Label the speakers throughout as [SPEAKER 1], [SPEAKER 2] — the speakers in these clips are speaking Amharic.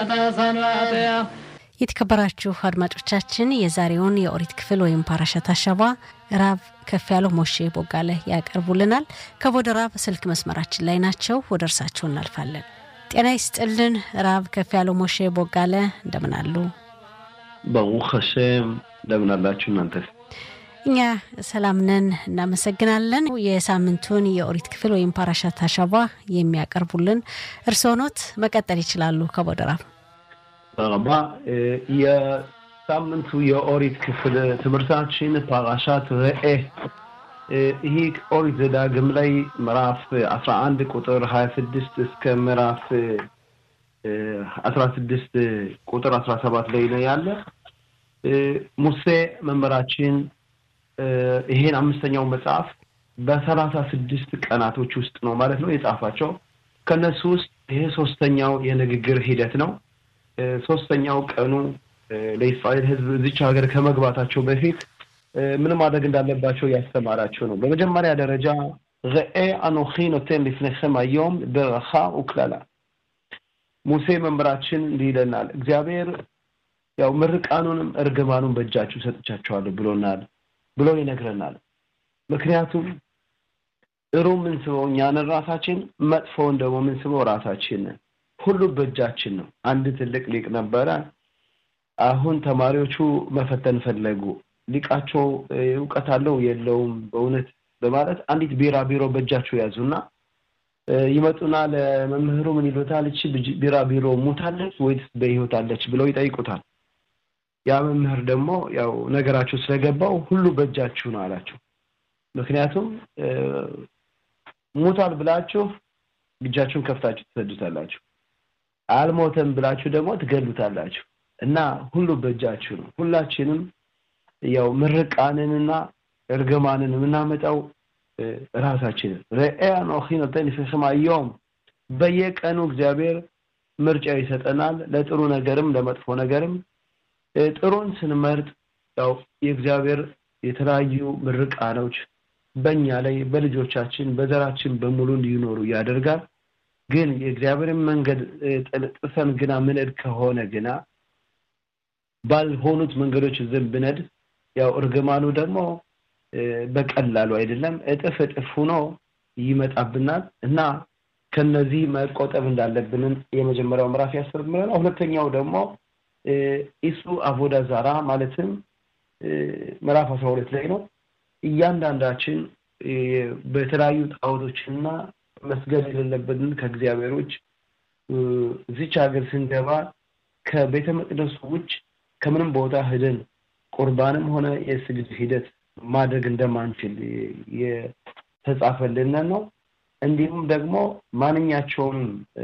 [SPEAKER 1] የተከበራችሁ አድማጮቻችን የዛሬውን የኦሪት ክፍል ወይም ፓራሸት አሸባ ራብ ከፍ ያለው ሞሼ ቦጋለ ያቀርቡልናል። ከቦደ ራብ ስልክ መስመራችን ላይ ናቸው። ወደ እርሳቸው እናልፋለን። ጤና ይስጥልን ራብ ከፍ ያለው ሞሼ ቦጋለ እንደምን አሉ?
[SPEAKER 2] በሩክ ሀሸም እንደምን አላችሁ እናንተ?
[SPEAKER 1] እኛ ሰላም ነን፣ እናመሰግናለን። የሳምንቱን የኦሪት ክፍል ወይም ፓራሻት አሸባ የሚያቀርቡልን እርስዎ ኖት። መቀጠል ይችላሉ ከቦደ ራብ
[SPEAKER 2] ረባ የሳምንቱ የኦሪት ክፍል ትምህርታችን ፓራሻት ርኤ ይህ ኦሪት ዘዳግም ላይ ምዕራፍ አስራ አንድ ቁጥር ሀያ ስድስት እስከ ምዕራፍ አስራ ስድስት ቁጥር አስራ ሰባት ላይ ነው ያለ። ሙሴ መምህራችን ይሄን አምስተኛው መጽሐፍ በሰላሳ ስድስት ቀናቶች ውስጥ ነው ማለት ነው የጻፋቸው። ከነሱ ውስጥ ይሄ ሶስተኛው የንግግር ሂደት ነው። ሶስተኛው ቀኑ ለእስራኤል ሕዝብ እዚች ሀገር ከመግባታቸው በፊት ምን ማድረግ እንዳለባቸው ያስተማራቸው ነው። በመጀመሪያ ደረጃ ረኤ አኖኺ ኖቴን ሊፍነክም አየውም በረኻ ውክላላ ሙሴ መምህራችን እንዲህ ይለናል። እግዚአብሔር ያው ምርቃኑንም እርግማኑን በእጃችሁ ሰጥቻቸዋለሁ ብሎናል ብሎ ይነግረናል። ምክንያቱም ጥሩ የምንስበው እኛንን ራሳችን፣ መጥፎውን ደግሞ የምንስበው ራሳችን ሁሉ በእጃችን ነው። አንድ ትልቅ ሊቅ ነበረ። አሁን ተማሪዎቹ መፈተን ፈለጉ። ሊቃቸው እውቀት አለው የለውም በእውነት በማለት አንዲት ቢራ ቢሮ በእጃቸው ያዙና ይመጡና ለመምህሩ ምን ይሉታል? እቺ ቢራ ቢሮ ሙታለች ወይስ በሕይወት አለች ብለው ይጠይቁታል። ያ መምህር ደግሞ ያው ነገራቸው ስለገባው ሁሉ በእጃችሁ ነው አላቸው። ምክንያቱም ሙታል ብላችሁ እጃችሁን ከፍታችሁ ትሰዱታላችሁ፣ አልሞተም ብላችሁ ደግሞ ትገሉታላችሁ። እና ሁሉ በእጃችሁ ነው። ሁላችንም ያው ምርቃንንና እርግማንን የምናመጣው ራሳችንን ረኤያ ኖኺነተን ይፈስማየውም በየቀኑ እግዚአብሔር ምርጫ ይሰጠናል፣ ለጥሩ ነገርም ለመጥፎ ነገርም። ጥሩን ስንመርጥ ያው የእግዚአብሔር የተለያዩ ምርቃኖች በእኛ ላይ በልጆቻችን በዘራችን በሙሉ እንዲኖሩ ያደርጋል። ግን የእግዚአብሔርን መንገድ ጥሰን ግና ምንድ ከሆነ ግና ባልሆኑት መንገዶች ዝም ብነድ ያው እርግማኑ ደግሞ በቀላሉ አይደለም፣ እጥፍ እጥፍ ሆኖ ይመጣብናል እና ከነዚህ መቆጠብ እንዳለብንን የመጀመሪያው ምዕራፍ ያስተምረናል። ሁለተኛው ደግሞ ኢሱ አቮዳ ዛራ ማለትም ምዕራፍ አስራ ሁለት ላይ ነው። እያንዳንዳችን በተለያዩ ጣዖቶችና መስገድ የሌለብንን ከእግዚአብሔር ውጭ እዚች ሀገር ስንገባ ከቤተ መቅደሱ ውጭ ከምንም ቦታ ሂደን ቁርባንም ሆነ የስግድ ሂደት ማድረግ እንደማንችል የተጻፈልን ነው። እንዲሁም ደግሞ ማንኛቸውም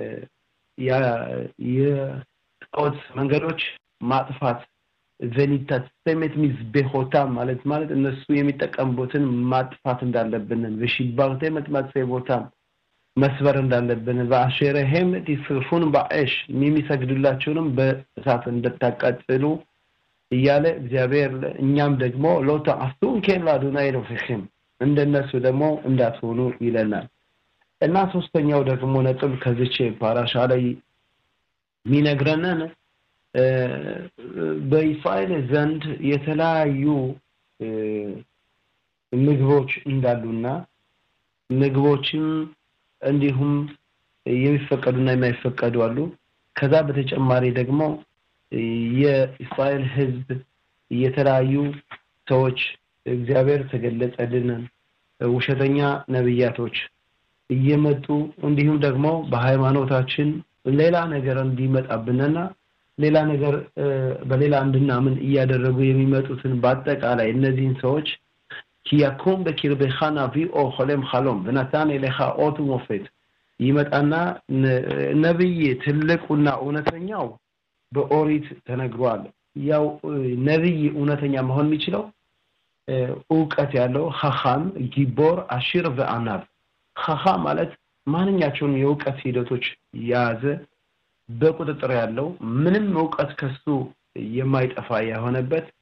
[SPEAKER 2] የጣዖት መንገዶች ማጥፋት ቬኒታት ሰሜት ሚዝ ቤሆታም ማለት ማለት እነሱ የሚጠቀሙበትን ማጥፋት እንዳለብንን በሺባር ተመት ማጥፋት ቦታም መስበር እንዳለብን በአሼረሄም ቲስርፉን በአሽ የሚሰግዱላቸውንም በእሳት እንደታቃጥሉ እያለ እግዚአብሔር እኛም ደግሞ ሎታ አስቱን ኬላ ዱናይ ረፊህም እንደነሱ ደግሞ እንዳትሆኑ ይለናል እና ሶስተኛው ደግሞ ነጥብ ከዚች ፓራሻ ላይ የሚነግረንን በእስራኤል ዘንድ የተለያዩ ምግቦች እንዳሉና ምግቦችም እንዲሁም የሚፈቀዱና የማይፈቀዱ አሉ። ከዛ በተጨማሪ ደግሞ የእስራኤል ሕዝብ የተለያዩ ሰዎች እግዚአብሔር ተገለጸልን ውሸተኛ ነብያቶች እየመጡ እንዲሁም ደግሞ በሃይማኖታችን ሌላ ነገር እንዲመጣብንና ሌላ ነገር በሌላ እንድናምን እያደረጉ የሚመጡትን በአጠቃላይ እነዚህን ሰዎች ኪያኩም በኪርቤኻ ናቢኦ ሆሌም ሀሎም ብናታን ኤሌኻ ኦቱ ሞፌት ይመጣና ነብይ ትልቁና እውነተኛው በኦሪት ተነግሯል። ያው ነብይ እውነተኛ መሆን የሚችለው እውቀት ያለው ሀኻም፣ ጊቦር፣ አሺር በአናብ ሀኻ ማለት ማንኛቸውን የእውቀት ሂደቶች የያዘ በቁጥጥር ያለው ምንም እውቀት ከሱ የማይጠፋ የሆነበት